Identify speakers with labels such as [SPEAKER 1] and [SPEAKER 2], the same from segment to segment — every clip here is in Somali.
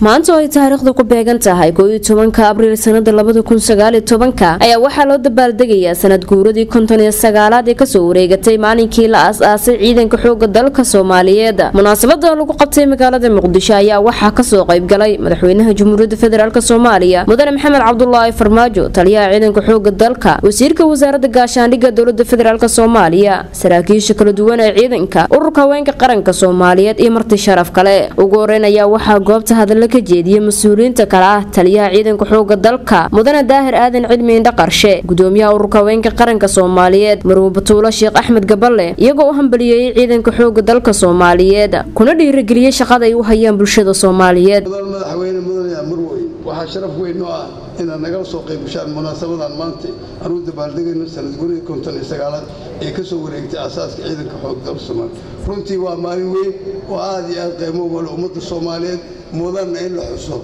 [SPEAKER 1] maanta oo ay taariikhda ku beegan tahay kooiyo tobanka abriil sanada labada kun sagaaliyo tobanka ayaa waxaa loo dabaaldegayaa sanad guuradii konton iyo sagaalaad ee kasoo wareegatay maalinkii la aas-aasay ciidanka xooga dalka soomaaliyeed munaasabada lagu qabtay magaalada muqdisho ayaa waxaa kasoo qaybgalay madaxweynaha jamhuuriyadda federaalk soomaaliya mudane maxamed cabdulaahi farmaajo taliyaha ciidanka xooga dalka wasiirka wasaaradda gaashaandhigga dowlada federaalk soomaaliya saraakiisha kala duwan ee ciidanka ururka haweenka qaranka soomaaliyeed iyo marti sharaf kale ugu horeyn ayaa waxaa goobta hadalla ka jeediyey mas-uuliyiinta kale ah taliyaha ciidanka xooga dalka mudane daahir aadan cilmi indha qarshe gudoomiyaha ururka haweenka qaranka soomaaliyeed marwe batuulo sheekh axmed gaballe iyagoo u hambaliyeeyey ciidanka xooga dalka soomaaliyeed kuna dhiirageliyey shaqada ay u hayaan bulshada soomaaliyeed
[SPEAKER 2] madaxweyne mudane marwey waxaa sharaf weyn noo ah inaad nagala soo qaybgashaan munaasabadan maanta aan u dabaaldegayno sanad guridii konton iyo sagaalaad ee ka soo wareegtay aasaaska ciidanka xoog dalka soomaaliya runtii waa maalin weyn oo aad iyo aad qiimo wale ummadda soomaaliyeed mudanna in la xuso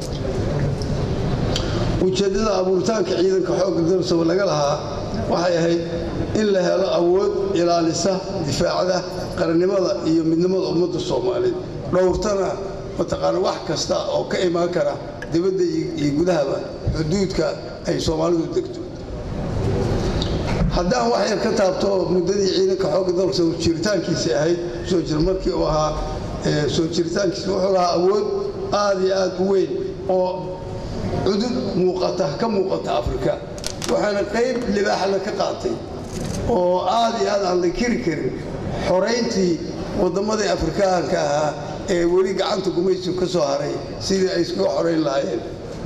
[SPEAKER 2] ujeeddada abuuritaanka ciidanka xoogga dalsaba laga lahaa waxay ahayd in la helo awood ilaalisa difaacda qarannimada iyo midnimada ummadda soomaaliyeed dhowrtana mataqaana wax kasta oo ka imaan kara dibadda iyo gudahaba xuduudka ay soomaalidu degto haddaan wax yar ka taabto muddadii ciidanka xoogga dalka soo jiritaankiisii ahayd soo jir markii uu ahaa soo jiritaankiisi wuxuu lahaa awood aad iyo aad u weyn oo cudud muuqata ka muuqata afrika waxaana qayb libaaxla ka qaatay oo aad iyo aad aan la kiri karin xorayntii wadammadii afrikaanka ahaa ee weli gacanta gumaysigu ka soo haray sidii ay iskaga xorayn lahaayeen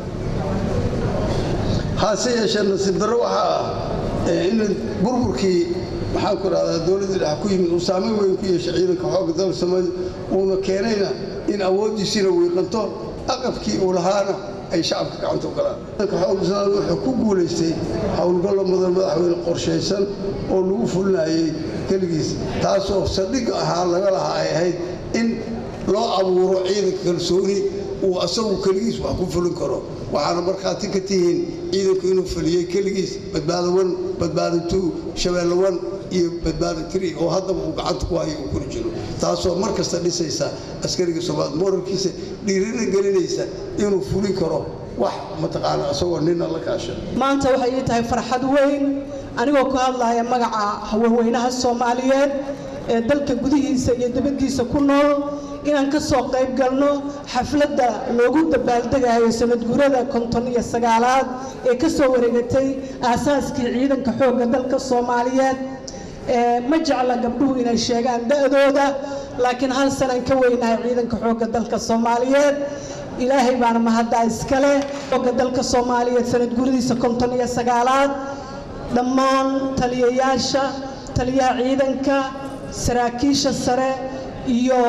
[SPEAKER 2] hase yeeshee nasiib darro waxaa ah in burburkii maxaan ku rahdaa dowladda dhex ku yimid uu saameyn weyn ku yeeshay ciidanka xoogga dalka soomaaliya uuna keenayna in awooddiisiina wiiqanto aqabkii uu lahaana ay shacabka gacanta u galaan ciidanka xoogga soomaaliya wuxuu ku guulaystay howlgallo mudan madaxweyne qorshaysan oo lagu fulinayay keligiis taasoo saldhig ahaa laga lahaa ay ahayd in loo abuuro ciidanka kalsooni uu asagu keligiis wax ku fulin karo waxaana markhaati ka tihiin ciidanku inuu fuliyey keligiis badbaado wan badbaado two shabeelle wan iyo badbaado tiri oo haddaba uu gacanta ku hayo uu kula jiro taasoo mar kasta dhisaysa askariga soomaaliya moralkiisa dhiirina gelinaysa inuu fulin karo wax mataqaana asagoo nina la kaasha
[SPEAKER 3] maanta waxay ii tahay farxad weyn anigoo ku hadlaya magaca haweenweynaha soomaaliyeed ee dalka gudihiisa iyo dibaddiisa ku nool inaan ka soo qayb galno xafladda loogu dabaaldegayo sanadguurada konton iyo sagaalaad ee ka soo wareegatay aasaaskii ciidanka xoogga dalka soomaaliyeed ma jecla gabdhuhu inay sheegaan da'dooda laakiin hal sanaan ka weynahay ciidanka xoogga dalka soomaaliyeed ilaahay baana mahaddaa iskale xoogga dalka soomaaliyeed sanadguuradiisa konton iyo sagaalaad dhammaan taliyayaasha taliyaha ciidanka saraakiisha sare iyo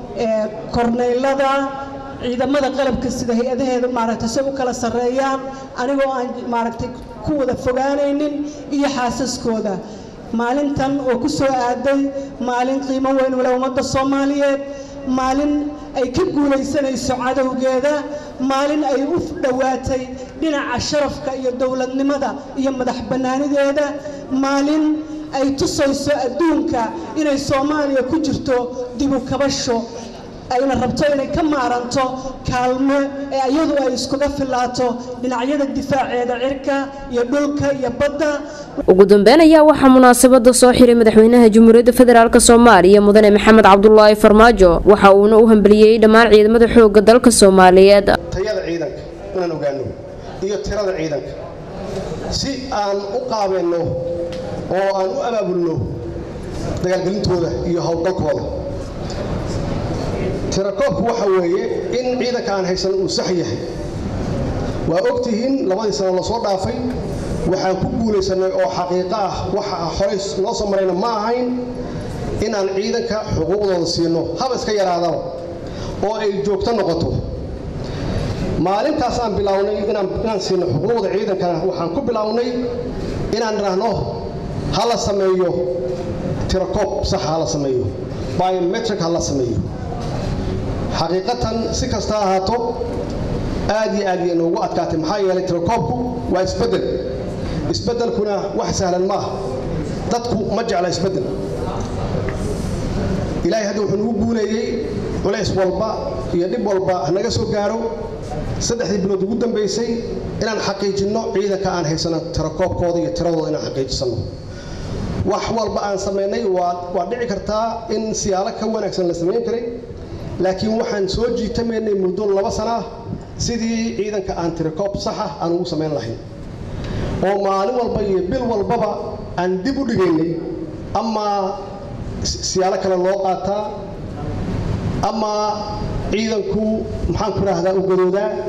[SPEAKER 3] korneylada ciidamada qalabka sida hay-adaheeda maaragtay say u kala sarreeyaan anigoo aan maaragtay ku wada fogaanaynin iyo xaasaskooda maalintan oo ku soo aaday maalin qiimo weyn wale ummadda soomaaliyeed maalin ay ka guulaysanayso cadowgeeda maalin ay u dhowaatay dhinaca sharafka iyo dowladnimada iyo madax bannaanideeda maalin ay tusayso adduunka inay soomaaliya ku jirto dibu kabasho ayna rabto inay ka maaranto kaalmo ee iyadu ay iskuga filaato dhinacyada difaaceeda cirka iyo dhulka iyo badda
[SPEAKER 1] ugu dambeyn ayaa waxaa munaasabada soo xiray madaxweynaha jamhuuriyadda federaalk soomaaliya mudane maxamed cabdulaahi farmaajo waxa uuna u hambeliyey dhammaan ciidamada xooga dalka soomaaliyeed
[SPEAKER 4] tayada ciidanka inaan ogaano iyo tirada ciidanka si aan u qaabeynno oo aan u abaabulno dagaalgelintooda iyo howlgalkooda tirakoobku waxa weeye in ciidanka aan haysan uu sax yahay waa ogtihiin labadii sano lasoo dhaafay waxaan ku guulaysanay oo xaqiiqo ah waxa horey noo soo marayna ma ahayn inaan ciidanka xuquuqdooda siino haba iska yaraadaba oo ay joogto noqoto maalintaas aan bilownay inaan siino xuquuqda ciidankana waxaan ku bilownay inaan idhaahno ha la sameeyo tirakoob sax ha la sameeyo biometric ha la sameeyo xaqiiqatan si kasta ahaato aad iyo aad iyo noogu adkaatay maxaa yeelay tirakoobku waa isbeddel isbeddelkuna wax sahlan ma aha dadku ma jecla isbeddel ilaahay hadda wuxuu nagu guuleeyey culays walba iyo dhib walba hanaga soo gaaro saddexdii bilood ugu dambaysay inaan xaqiijinno ciidanka aan haysano tirakoobkooda iyo tiradooda inaan xaqiijisanno wax walba aan samaynay waa dhici kartaa in siyaalo ka wanaagsan la samayn karay laakiin waxaan soo jiitamaynay muddo laba sana ah sidii ciidanka aan tirikoob saxa aan ugu samayn lahayn oo maalin walba iyo bil walbaba aan dib u dhigaynay ama siyaalo kale loo qaataa ama ciidanku maxaan ku idhaahdaa u gadoodaa